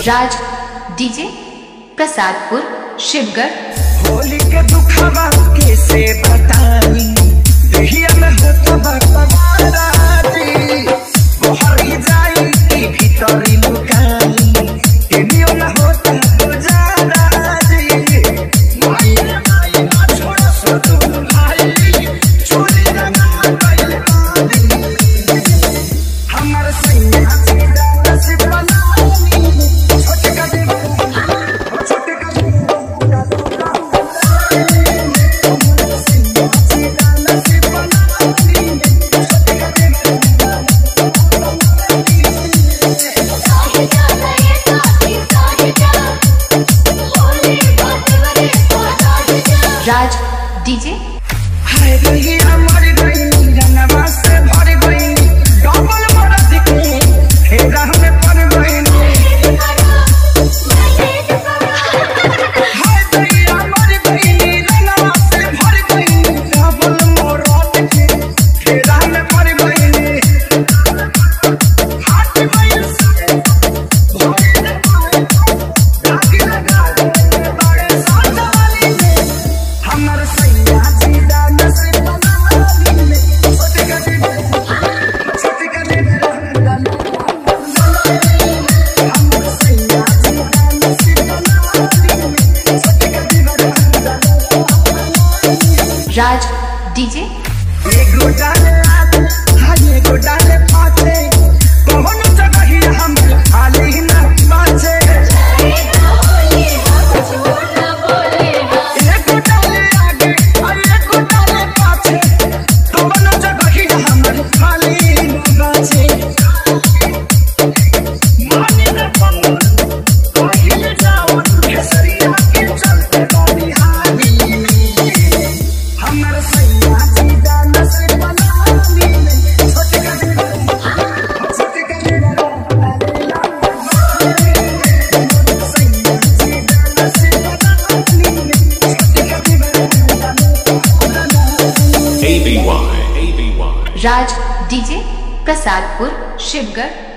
राज DJ Prasadpur Shivgarh Holi के दुखवा कैसे बताई दहिया में होता बकवाराती बहरी जाई की भीतरी लुकाई केनियो न होता गुजारा जी माई रे माई ना छोड़ा सो तू भाई चोरी रंगा गइल बानी हमर सैया सीधा नसीब बनानी छोटे का देव छोटे का राज डीजे हाय गई मर गई जनवा से भर गई डबल मरद के फेरा में पड़ गई हाय गई मर गई जनवा से भर गई डबल मरद के फेरा में पड़ गई हाथ गई से भर गई दाग लगा दे बड़े साथ वाली ने हमर सैया सीधा नसीब बनानी में छोटे का दे छोटे का दे हमर सैया सीधा नसीब बनानी में छोटे का दे राज डीजे एगो डाले आते हाँ एगो डाले पाते कौन जगह ही हम खाली न बाचे एगो डाले आगे और एगो डाले पाछे कौन जगह ही हम खाली न बाचे माने न पंगल कहीं जाओ केसरिया के चलते बानी हाली हमर सैया सीधा नसीब बनानी में छोटे का दे छोटे का दे सैया सीधा नसीब बनानी में छोटे का दे ABY. ABY. Raj DJ Prasadpur Shivgarh